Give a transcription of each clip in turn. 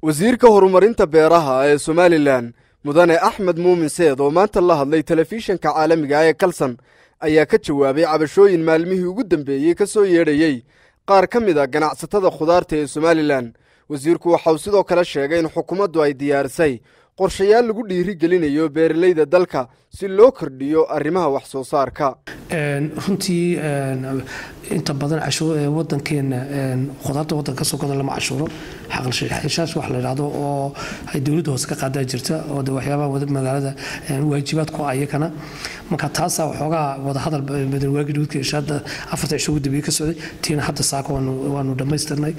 wasiirka horumarinta beeraha ee somalilan mudane axmed muumin seed oo maanta la hadlay telefishinka caalamiga ee kalson ayaa ka jawaabay cabashooyin maalmihii ugu dambeeyey ka soo yeedhayey qaar ka mid a ganacsatada khudaarta ee somalilan wasiirku waxauu sidoo kale sheegay in xukuumaddu ay diyaarisay qorshayaal lagu dhiiri gelinayo beeralayda dalka si loo kordhiyo arrimaha wax soo saarka runtii inta badan wadankeena khudaarta wadanka kasoo goda lama cashuuro xaqilxishaash wax la yidhahdo oo ay dowladda hoose ka qaadaa jirta oo de waxyaabaha magaalada waajibaad ku ayakana marka taasaa waxoogaa wadahadal waagi dhuudka ishaada afarta cisho ugu dambeeyey ka socday tiina hadda saaka waanu dhammaystirnay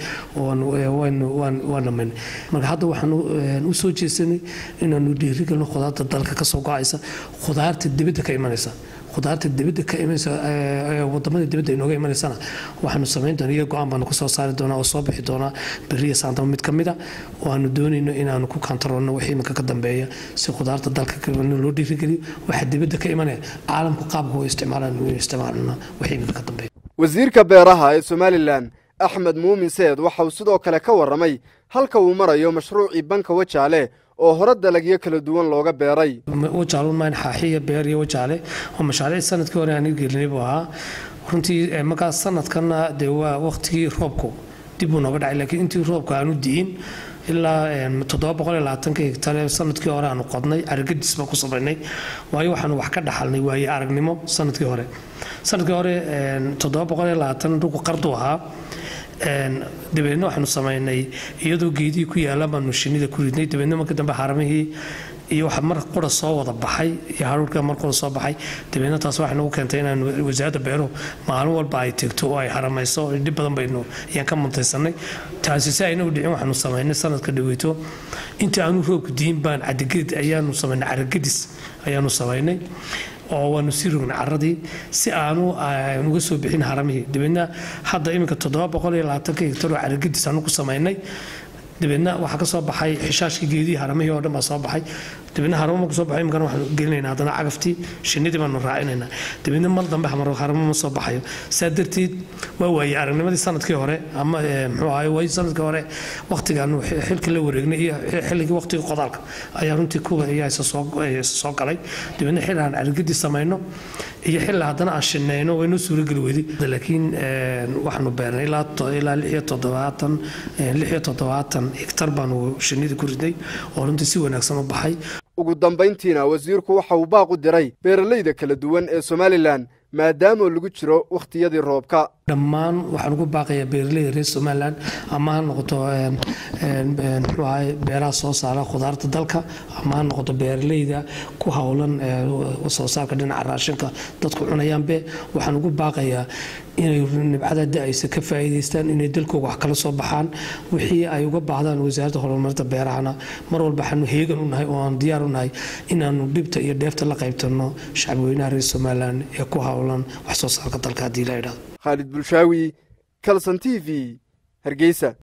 waan dhamaynay marka hadda waxaanu u soo jeesanay inaanu dhiirigelino khudaarta dalka kasoo go-aysa khudaarta dibadda ka imanaysa khudaarta dibadda ka imanaysa wadamada dibadda inooga imanaysana waxaanu samayn doona iyo go-aan baanu kasoo saari doonaa oo soo bixi doonaa beriya saantama mid ka mid a oo aanu doonayno inaanu ku kantaroolno wixii iminka ka dambeeya si khudaarta dalka loo dhiirigeliyo waxa dibadda ka imanaya caalamku qaabka u isticmaalaan inu isticmaalna wixii iminka ka dambeeya wasiirka beeraha ee somalilan axmed muumin seed waxa uu sidoo kale ka warramay halka uu marayo mashruucii banka wajaale oo hore dalagyo kala duwan looga beeray wajaalunmayn xaaxiya beer iyo wajaale oo mashaariic sanadkii hore aan gelinay buu ahaa runtii markaas sanadkanna dee waa waqtigii roobku dib buu nooga dhacay laakiin intii roobka aanu di'in ilaa toddoba boqol iyo labaatanka hegtare sanadkii hore aanu qodnay aragadis baan ku samaynay waayo waxaanu wax ka dhaxalnay waaye aragnimo sanadkii hore sanadkii hore toddoba boqol iyo labaatan dhulku qardu ahaa dabeedna waxaanu samaynay iyadoo geedihii ku yaalla baanu shinida ku ridnay dabeedna marka dambe xaramihii iyo waxa mar qura soo wada baxay iyo haruurka mar qura soo baxay dabeedna taas waxay nagu keentay inaan wasaaradda beeruhu maalin walba ay tegto oo ay haramayso dhib badan baynu ayaan ka muntaysanay taasi si ayna u dhicin waxaanu samaynay sanadka dhaweyto inta aanu roobku diin baan cadiged ayaanu samaynay caragadis ayaanu samaynay oo waanu sii rognay caradii si aanu uga soo bixin haramihii dabeedna hadda iminka toddoba boqol iyo labaatanka hegtar oo caragadis aanu ku samaynay dabeedna waxaa ka soo baxay xishaashkii geedihii haramihii oo dhan baa soo baxay dabeedna haramo marku soo baxay imikana waxaanu gelinaynaa haddana cagaftii shinnidii baanu raacinaynaa dabeedna mar dambe haramo ma soo baxayo saa darteed waa waayey aragnimadii sanadkii hore ama muxuu ahaay waayo sanadkii hore waqtigaanu xilka la wareegnay iyo xilligii waqtiga qodaalka ayaa runtii kuwa ayaa isa soo galay dabeedna xilli aan carigadii samayno iyo xilli haddana aan shinayno waynoo suurageli weyday laakiin waxaanu beernay ilaa ilaa lix iyo toddobaatan lix iyo toddobaatan hektar baanu shinnidii ku ridnay oo runtii si wanaagsan u baxay ugu dambayntiina wasiirku waxa uu baaq u diray beeralayda kala duwan ee somalilan maadaama lagu jiro wakhtiyadii roobka dhammaan waxaan ugu baaqayaa beeralayda reer somalilan ama ha noqoto muxuu ahay beeraha soo saara khudaarta dalka ama ha noqoto beeralayda ku howlan soo saarka dhinaca raashinka dadku cunayaanbe waxaan ugu baaqayaa inay nibcada da-aysa ka faa'iidaystaan inay dalkooga wax kala soo baxaan wixii ay uga baahdaan wasaaradda horumarinta beerahana mar walba waxaanu heegan u nahay oo aan diyaar u nahay inaanu dhibta iyo dheefta la qaybtanno shacabweynaha reer somalilan ee ku howlan wax soo saarka dalka haddii la idhahdo khaalid bulshaawi kalson t v hargeysa